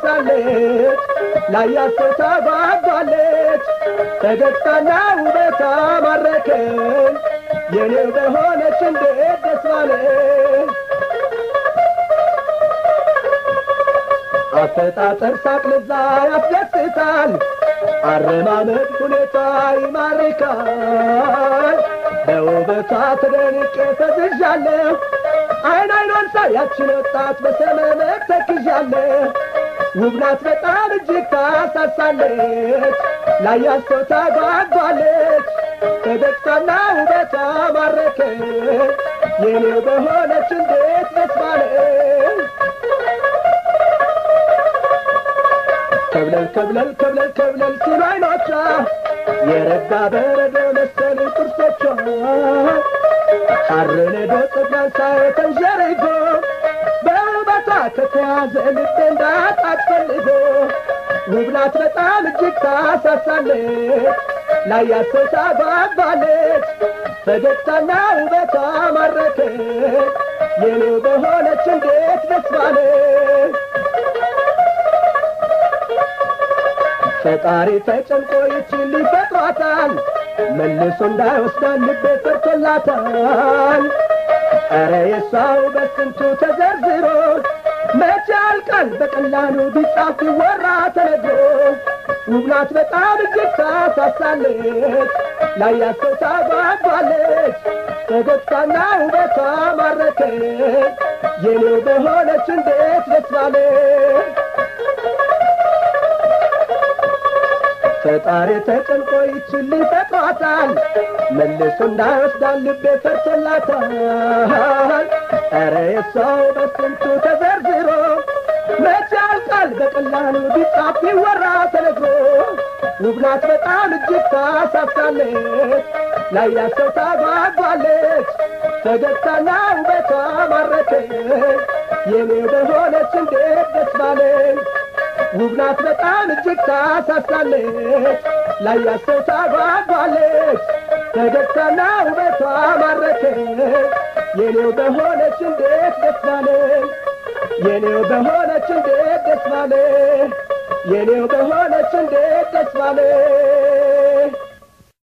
ሳሳለች ላያት ሰው ታጓጓለች ፈገግታና ውበቷ ማረከኝ የኔው በሆነች እንዴት ደስ ባለኝ አፈጣጠር ሳቅ ለዛ ያስደስታል አረማመድ ሁኔታ ይማርካል በውበቷ ተደንቄ ፈዝዣለሁ አይን አይኗን ሳያችን ወጣት በሰመመት ተክዣለሁ ውብ ናት በጣም እጅግ ታሳሳለች ላያት ሰው ታጓጓለች ፈገግታና ውበቷ ማረከኝ የኔው በሆነች እንዴት ደስ ባለኝ ከብለል ከብለል ከብለል ከብለል ሲሉ አይኖቿ የረጋ በረዶ መሰል ጥርሶቿ ሐር ነዶ ፀጉሯን ሳይ ተንዠርጎ በውበቷ ከተያዘ ልቤ እንዳጣት ፈልጎ ውብ ናት በጣም እጅግ ታሳሳለች ላያት ሰው ታጓጓለች ፈገግታና ውበቷ ማረከኝ የኔው በሆነች እንዴት ደስ ባለኝ ፈጣሪ ተጨንቆ ይችን ሊፈጥሯታል መልሶ እንዳይወስዳን ልቤ ፈርቶላታል ኧረ የሷ ውበት ስንቱ ተዘርዝሮ መቼ ያልቃል በቀላሉ ቢጻፍ ቢወራ ተነግሮ ውብ ናት በጣም እጅግ ታሳሳለች ላያት ሰው ታጓጓለች ፈገግታና ውበቷ ማረከኝ የኔው በሆነች እንዴት ደስ ባለኝ ፈጣሪ ተጨንቆ ይችን ሊፈጥሯታል መልሶ እንዳይወስዳን ልቤ ፈርቶላታል ኧረ የሰው በስንቱ ተዘርዝሮ መቼ ያልቃል በቀላሉ ቢጻፍ ቢወራ ተነግሮ ውብ ናት በጣም እጅግ ታሳሳለች ላያት ሰው ታጓጓለች ፈገግታና ውበቷ ማረከኝ የኔው በሆነች እንዴት ደስ ባለኝ ውብ ናት በጣም እጅግ ታሳሳለች ላያት ሰው ታጓጓለች ፈገግታና ውበቷ ማረከኝ የኔው በሆነች እንዴት ደስ ባለኝ የኔው በሆነች እንዴት ደስ ባለኝ የኔው በሆነች እንዴት ደስ ባለኝ